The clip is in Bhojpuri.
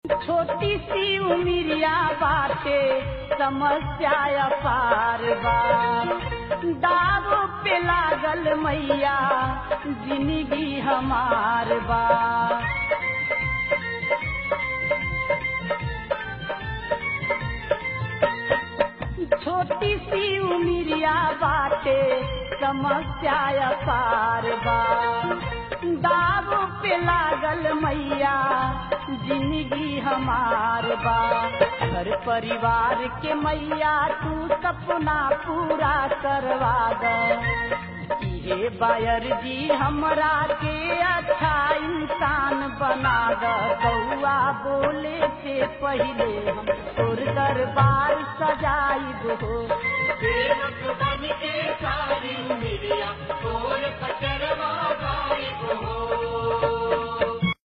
छोटी सी उमिरिया बाटे समस्या अपार बा दाव पे लागल मैया जिंदगी हमार बा छोटी सी उमिरिया बाटे समस्या अपार बा दाव पे लागल मैया जिंदगी हमार बा घर परिवार के मैया तू सपना पूरा करवा द इहे बायर जी हमरा के अच्छा इंसान बना द कौआ बोले से पहले हम तोर दरबार सजाई हो सेवक बन के सारी मिलिया तोर कचरवा गायब हो